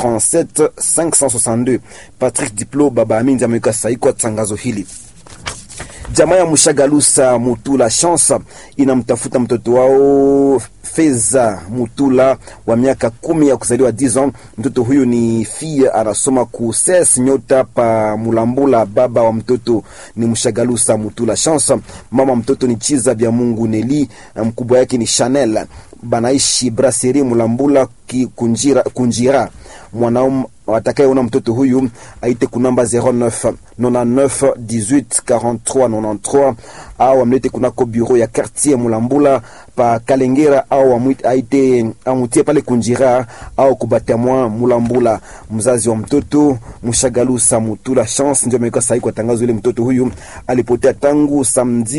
37 562. Patrick Diplo baba Amindi ameweka sahihi kwa tangazo hili. Jamaa ya Mshagalusa Mutula Chance inamtafuta mtoto wao Feza Mutula wa miaka kumi ya kuzaliwa 10 ans. Mtoto huyu ni fille, anasoma ku ses nyota pa Mulambula. Baba wa mtoto ni Mshagalusa Mutula Chance, mama mtoto ni Chiza Bya Mungu Neli, mkubwa yake ni Chanel. Banaishi Brasserie Mulambula ki kunjira, kunjira. Mwanaume atakayeona mtoto huyu aite kunamba 09 99 18 43 93 au amlete kunako bureau ya quartier Mulambula pa Kalengera au amwite aite amutie pale Kunjira au kubatamwa Mulambula. Mzazi wa mtoto Mshagalusa Mutula Chance ndio ameweka sahihi kwa tangazo ile. Mtoto huyu alipotea tangu samedi